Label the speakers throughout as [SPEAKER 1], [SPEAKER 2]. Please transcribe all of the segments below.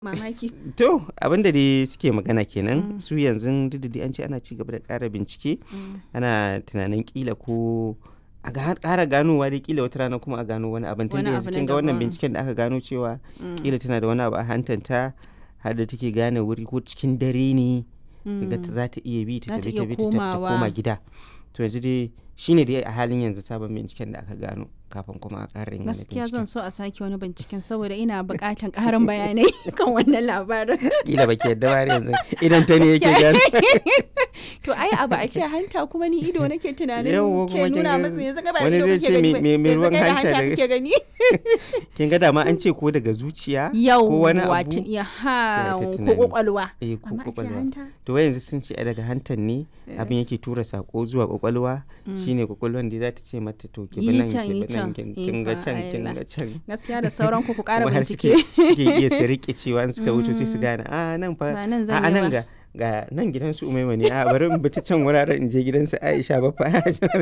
[SPEAKER 1] mamaki
[SPEAKER 2] To abinda dai suke magana kenan su yanzu duk da dai an ce ana ci gaba da ƙara bincike ana tunanin kila ko a ga- ƙara ganowa dai kila wata rana kuma a gano wani abin tun
[SPEAKER 1] Wani
[SPEAKER 2] da
[SPEAKER 1] abu
[SPEAKER 2] yanzu
[SPEAKER 1] na
[SPEAKER 2] kin ga wannan
[SPEAKER 1] daban.
[SPEAKER 2] binciken da aka gano cewa
[SPEAKER 1] Mm.
[SPEAKER 2] kila tana da wani abu a hantanta har da take gane wuri ko cikin dare ne ga ta za ta iya bi ta
[SPEAKER 1] Za ta
[SPEAKER 2] tafi
[SPEAKER 1] iya
[SPEAKER 2] ta bi ta tafi ta
[SPEAKER 1] komawa.
[SPEAKER 2] koma gida to yanzu dai shine dai a halin yanzu sabon binciken da aka gano kafin kuma a ƙara yin wani
[SPEAKER 1] gaskiya
[SPEAKER 2] binciken
[SPEAKER 1] zan so a sake wani binciken saboda ina buƙatan ƙarin bayanai kan wannan labarin
[SPEAKER 2] kila baki yadda ba har yanzu idan ta ne yake
[SPEAKER 1] Gaskiya.
[SPEAKER 2] gano
[SPEAKER 1] to ai abu a ce hanta kuma ni ido nake tunanin
[SPEAKER 2] Yawwa,
[SPEAKER 1] ke
[SPEAKER 2] kuma kin
[SPEAKER 1] nuna
[SPEAKER 2] ga
[SPEAKER 1] masa yanzu ka ba
[SPEAKER 2] wani
[SPEAKER 1] ido
[SPEAKER 2] zai
[SPEAKER 1] kake
[SPEAKER 2] ce
[SPEAKER 1] gani
[SPEAKER 2] me-
[SPEAKER 1] ba,
[SPEAKER 2] me- me
[SPEAKER 1] yanzu
[SPEAKER 2] ruwan
[SPEAKER 1] kai da
[SPEAKER 2] hanta
[SPEAKER 1] hanta
[SPEAKER 2] daga-
[SPEAKER 1] kake gani
[SPEAKER 2] kin ga dama an ce ko daga zuciya
[SPEAKER 1] yau
[SPEAKER 2] ko wani abu
[SPEAKER 1] wato ya ha
[SPEAKER 2] sai ta
[SPEAKER 1] ko
[SPEAKER 2] tunani.
[SPEAKER 1] kwakwalwa
[SPEAKER 2] eh ko
[SPEAKER 1] amma a ce
[SPEAKER 2] kwakwalwa
[SPEAKER 1] hanta
[SPEAKER 2] to wai yanzu sun ce a daga hantan ne abin yake tura sako zuwa kwakwalwa shine kwakwalwan da za ta ce mata to ki bi
[SPEAKER 1] Yi
[SPEAKER 2] nan
[SPEAKER 1] can,
[SPEAKER 2] ki
[SPEAKER 1] yi
[SPEAKER 2] bi nan
[SPEAKER 1] can.
[SPEAKER 2] kin kin ga
[SPEAKER 1] Ikon
[SPEAKER 2] can kin
[SPEAKER 1] Allah.
[SPEAKER 2] ga can
[SPEAKER 1] gaskiya da sauran ku ku ƙara
[SPEAKER 2] kuma har
[SPEAKER 1] bincike
[SPEAKER 2] suke suke iya su rike cewa in suka wuce sai su gane a nan fa
[SPEAKER 1] Ba nan
[SPEAKER 2] a
[SPEAKER 1] zan
[SPEAKER 2] a
[SPEAKER 1] yi
[SPEAKER 2] nan
[SPEAKER 1] ba."
[SPEAKER 2] ga ga nan gidan su umaima ne a bari in bi ta can wuraren in je gidan su Aisha ba fa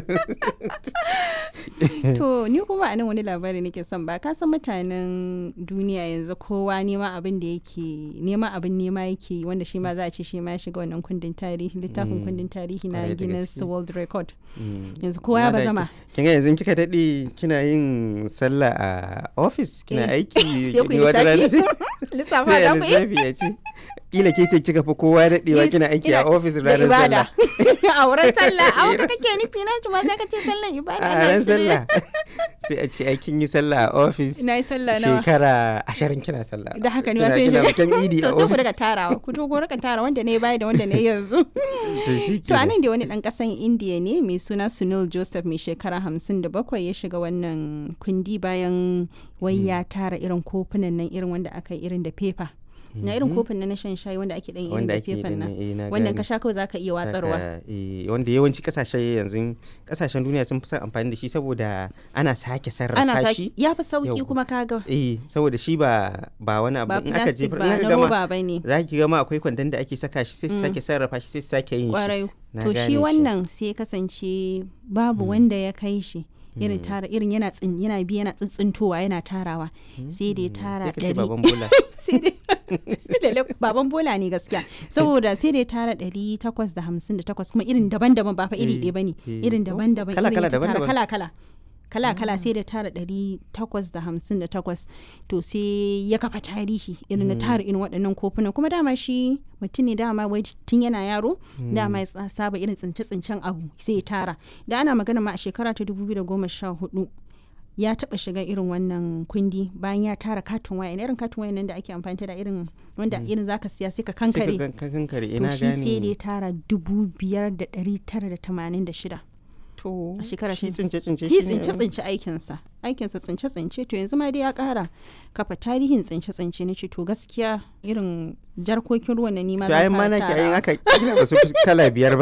[SPEAKER 1] To ni kuma a nan wani labari nake son ba ka san mutanen duniya yanzu kowa nema abin da yake nema abin nema yake yi, wanda shi ma za a ce shi ma ya shiga wannan kundin tarihi littafin kundin tarihi na
[SPEAKER 2] Kwarai da
[SPEAKER 1] Guinness
[SPEAKER 2] gaske.
[SPEAKER 1] World Record
[SPEAKER 2] Mm.
[SPEAKER 1] yanzu kowa ya
[SPEAKER 2] Amma da
[SPEAKER 1] bazama
[SPEAKER 2] ki- kin ga yanzu kika dade kina yin sallah a office kina
[SPEAKER 1] Eh,
[SPEAKER 2] aiki
[SPEAKER 1] sai ku yi
[SPEAKER 2] wata rana
[SPEAKER 1] lissafi.
[SPEAKER 2] sai-
[SPEAKER 1] lissafa
[SPEAKER 2] sai
[SPEAKER 1] da
[SPEAKER 2] a
[SPEAKER 1] ku yi
[SPEAKER 2] lissafi ya ce kila ke ce kika fi kowa daɗewa
[SPEAKER 1] Yes,
[SPEAKER 2] kina aiki a
[SPEAKER 1] ina-
[SPEAKER 2] ofis
[SPEAKER 1] da
[SPEAKER 2] ranar
[SPEAKER 1] ibada
[SPEAKER 2] sallah
[SPEAKER 1] a wurin sallah a wata kake nufi na ma sai ka ce sallan ibada
[SPEAKER 2] a
[SPEAKER 1] na
[SPEAKER 2] ran
[SPEAKER 1] shirye.
[SPEAKER 2] sallah sai a ce aikin yi sallah a ofis
[SPEAKER 1] na yi sallah nawa
[SPEAKER 2] shekara ashirin kina sallah
[SPEAKER 1] da haka ne
[SPEAKER 2] Kina-
[SPEAKER 1] ma sai
[SPEAKER 2] kina
[SPEAKER 1] shiga
[SPEAKER 2] bikin idi
[SPEAKER 1] to
[SPEAKER 2] a
[SPEAKER 1] sai ku
[SPEAKER 2] ofis
[SPEAKER 1] daga tarawa ku to ku rika tara wanda ne baya da wanda ne yanzu
[SPEAKER 2] to shi
[SPEAKER 1] To a nan da wani ɗan ƙasan Indiya ne mai suna Sunil Joseph mai shekara hamsin da bakwai ya shiga wannan kundi bayan wai ya tara irin kofunan nan irin wanda aka yi irin da fefa. Na irin kofin nan na shan shayi wanda ake ɗan irin
[SPEAKER 2] wanda
[SPEAKER 1] da
[SPEAKER 2] ake yi
[SPEAKER 1] fefan
[SPEAKER 2] da
[SPEAKER 1] nan.
[SPEAKER 2] eh, na
[SPEAKER 1] Wannan
[SPEAKER 2] gane.
[SPEAKER 1] ka sha kawai za ka iya watsarwa.
[SPEAKER 2] Saka, eh, wanda yawanci kasashe yanzu kasashen duniya sun fi son amfani da shi saboda ana sake sarrafa
[SPEAKER 1] Ana
[SPEAKER 2] shi
[SPEAKER 1] saki ya fi sauki
[SPEAKER 2] Yau.
[SPEAKER 1] kuma kaga
[SPEAKER 2] eh saboda shi ba ba wani abu
[SPEAKER 1] ba
[SPEAKER 2] in aka
[SPEAKER 1] plastic
[SPEAKER 2] jefar
[SPEAKER 1] ba
[SPEAKER 2] in aka
[SPEAKER 1] na
[SPEAKER 2] gama
[SPEAKER 1] roba ba ne.
[SPEAKER 2] za ki gama akwai kwandon da ake saka shi sai su sake sarrafa shi sai su sake yin shi
[SPEAKER 1] Kwarai.
[SPEAKER 2] Na
[SPEAKER 1] To
[SPEAKER 2] gane
[SPEAKER 1] shi
[SPEAKER 2] shi.
[SPEAKER 1] wannan sai ya kasance babu wanda ya kai shi. irin tara irin yana tsin yana bi yana tsintsintowa yana tarawa sai da ya tara
[SPEAKER 2] sai ka ce
[SPEAKER 1] ɗari
[SPEAKER 2] baban bola
[SPEAKER 1] sai dai lalle baban bola ne gaskiya saboda sai dai tara ɗari takwas da hamsin da takwas kuma irin daban-daban ba fa iri
[SPEAKER 2] Eh,
[SPEAKER 1] ɗaya ba ne
[SPEAKER 2] eh.
[SPEAKER 1] irin
[SPEAKER 2] Oh,
[SPEAKER 1] daban-daban
[SPEAKER 2] kala-
[SPEAKER 1] irin
[SPEAKER 2] kala,
[SPEAKER 1] ya tara
[SPEAKER 2] daban-daban.
[SPEAKER 1] kala-kala kala-kala sai da tara ɗari takwas da hamsin da takwas to sai ya kafa tarihi irin na tara irin waɗannan kofunan kuma dama shi mutum ne dama wai tun yana yaro dama ya tsa- saba irin tsince-tsincen abu sai ya tara da ana magana ma a shekara ta 2014 ya taba shiga irin wannan kundi bayan ya tara katin waya irin katin waya nan da ake amfani da irin wanda irin zaka siya sai ka
[SPEAKER 2] sai ka
[SPEAKER 1] kankare
[SPEAKER 2] gan- ka kankare
[SPEAKER 1] to
[SPEAKER 2] ina
[SPEAKER 1] shi sai da ya
[SPEAKER 2] gane
[SPEAKER 1] tara dubu biyar da ɗari tara da tamanin da shida
[SPEAKER 2] to
[SPEAKER 1] a shekara
[SPEAKER 2] shi
[SPEAKER 1] ta-
[SPEAKER 2] tsince tsince
[SPEAKER 1] shi tsince tsince aikinsa aikinsa tsince tsince to yanzu ma dai ya kara kafa tarihin tsince tsince na ce to gaskiya irin jarkokin ruwan na nima
[SPEAKER 2] to ayin ma naki ayin aka kila ba su fi kala biyar ba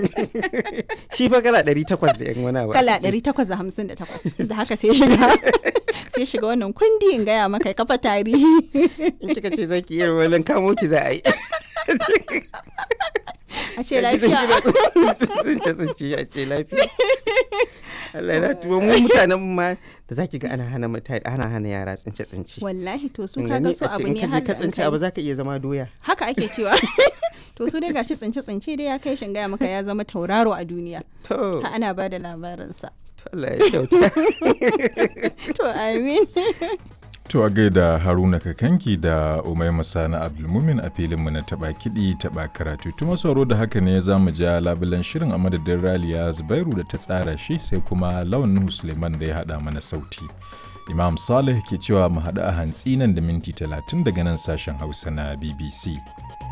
[SPEAKER 2] shi fa kala ɗari takwas da yan wani abu
[SPEAKER 1] kala
[SPEAKER 2] aka ce.
[SPEAKER 1] 858 da haka sai shiga sai shiga wannan kundi in gaya maka ya kafa tarihi
[SPEAKER 2] in kika ce zaki iya wani kamo ki za a yi
[SPEAKER 1] a ce lafiya
[SPEAKER 2] tsince tsince a ce lafiya Allah ya tuwo mu mutanen ma da zaki ga ana hana mutane ana hana yara tsince tsince
[SPEAKER 1] wallahi to su
[SPEAKER 2] Kin
[SPEAKER 1] kaga
[SPEAKER 2] gani?
[SPEAKER 1] su
[SPEAKER 2] A ce
[SPEAKER 1] abu
[SPEAKER 2] in
[SPEAKER 1] ne
[SPEAKER 2] ka je
[SPEAKER 1] har
[SPEAKER 2] ka
[SPEAKER 1] da an
[SPEAKER 2] tsince
[SPEAKER 1] kai.
[SPEAKER 2] abu zaka iya zama doya
[SPEAKER 1] haka ake cewa to su dai gashi tsince tsince dai ya kai shin gaya maka ya zama tauraro a duniya
[SPEAKER 2] to
[SPEAKER 1] ha ana ba da labarinsa
[SPEAKER 2] to Allah ya kyauta
[SPEAKER 1] to amin
[SPEAKER 3] To a gaida Haruna Kakanki da Umaima Sani Abdulmumin a filinmu na taɓa kiɗi taɓa karatu. Tuma sauro da haka ne za mu ja labulen shirin a madadin Raliya Zubairu da ta tsara shi sai kuma Lawan Nuhu Suleiman da ya haɗa mana sauti. Imam Saleh ke cewa mu haɗu a hantsi nan da minti talatin daga nan sashen Hausa na BBC.